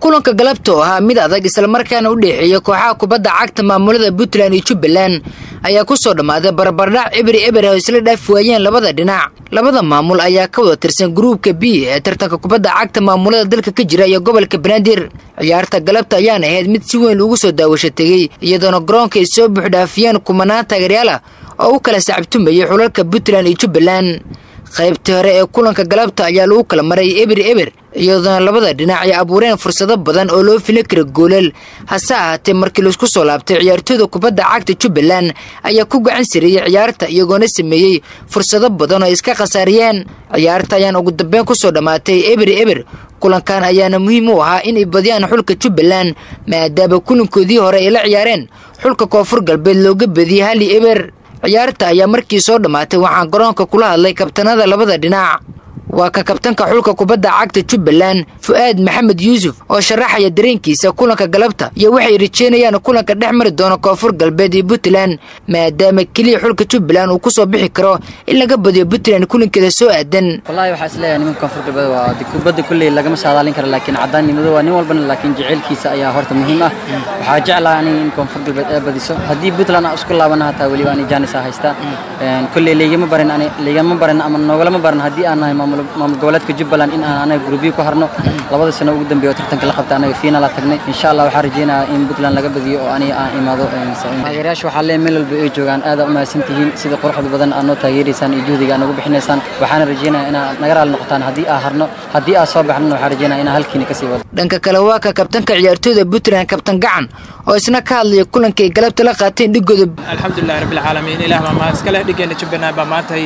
kulanka galabta oo ahaa mid adag islamarkaana u dhexeeya kooxaha kubadda cagta maamulada puntland iyo jubbaland ayaa ku soo dhammaaday barbardhac ebri eber oo isla dhaafi waayeen labada dhinac labada maamul ayaa ka wada tirsan gruubka b ee tartanka kubadda cagta maamulada dalka ka jira iyo gobolka banaadir ciyaarta galabta ayaana ahayd mid si weyn ugu soo daawasho tegey iyadoona garoonka ay soo buuxdhaafiyeen kumanaan taageeryaal ah oo u kala sacabtumayay xulalka puntland iyo jubbaland qaybtii hore ee kulanka galabta ayaa lagu kala maray eber eber iyadoona labada dhinac ay abuureen fursado badan oo loo fili kara goolal hase ahaatee markii laisku soo laabtay ciyaartooyda kubadda cagta jubbaland ayaa ku gacan sareeyey ciyaarta iyagoona sameeyey fursado badan oo iska khasaariyeen ciyaarta ayaan ugu dambeyn ku soo dhammaatay eber eber kulankan ayaana muhiim u ahaa inay badiyaan xulka jubbaland maadaama kulankoodii hore ay la ciyaareen xulka koonfur galbeed looga badiyey hali eber ciyaarta ayaa markii soo dhammaatay waxaan garoonka kula hadlay kabtanada labada dhinac waa ka kabtanka xulka kubadda cagta jubbaland fu'aad maxamed yuusuf oo sharaxaya dareenkiisa kulanka galabta iyo waxay rajeynayaan kulanka dhex mari doono koonfur galbeed iyo puntland maadaama keliya xulka jubbaland uu ku soo bixi karo in laga badiyo puntland kulankeeda soo aadan wallaahi waxaa isleeyahay nimanka koonfur galbeed waa kubadda kulley lagama saadaalin karo laakiin caddaannimadu waa nin walbana laakiin jaceylkiisa ayaa horta muhiim ah waxaa jeclaha aniga in koonfur galbeed ay badiso haddii puntland aan isku laabana hataa weliba ani jaanis aa haystaa kulley laygama barin ani laygama barin ama noogolama barin haddii aan nahay maamul maamul goboleedka jubbaland in aan anaga gruubyo ku harno labada sano ugu dambeeya oo tartanka la qabta anaga fiinala tagnay insha allah waxaa rajeynayaa in puntland laga badiyo oo aniga aan imaado taageerayaasha waxaa leeyahay meel walba ay joogaan aad aa u mahadsan tihiin sida quruxda badan aad noo taageeraysaan iyo juhdiga aad nagu bixinaysaan waxaana rajeynayaa inaad naga raali noqotaan haddii aa harno haddii aa soo baxnana waxaa rajeynaya inaa halkiina kasii wado dhanka kale waa ka kabtanka ciyaartooyda puntland kabtan gacan oo isna ka hadlaya kulankay galabta la qaateen dhigooda alxamdulilahi rabbilcaalamiin ilaah baa mahad iskale dhigeena jubbaland baa maantay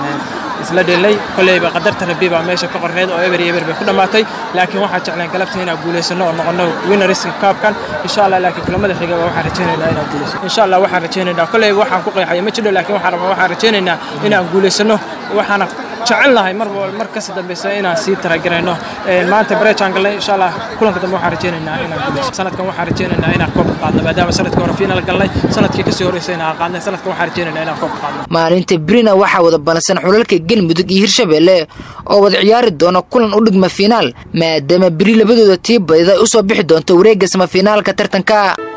isla dhelay koleyba qadarta rabbi baa meesha ka qorneed oo eber iyo eber bay ku dhammaatay laakiin waxaan jecleen galabta inaan guulaysano oo noqono winneriska kaabkan insha allah laakiin kulamada xiga waxaan rajeynaynaa inaan guulaysano insha allah waxaan rajeynaynaa koleyba waxaan ku qeexaya ma jiro laakiin waxaan rabaa waxaan rajeynaynaa inaan guulaysano waxaana jecelnahay mar mar kasi dambeysa inaan sii talagarayno maanta bareejaan galnay insha allah kulanka dambe waxaan rajeynaynaa inaan guulaysano sanadkan waxaan rajeynaynaa inaan koobka qaadno maadaama sanadkii hore fiinal galnay sanadkii kasii horeysay inaan qaadnay sanadkan waxaan rajeynaynaa inaan koobka qaadno maalinta brina waxaa wada bansan xulalka galmudug iyo hirshabeelle oo wada ciyaari doona kulan u dhigma fiinaal maadaama beri labadooda tii badida u soo bixi doonto wareegga samafiinaalka tartanka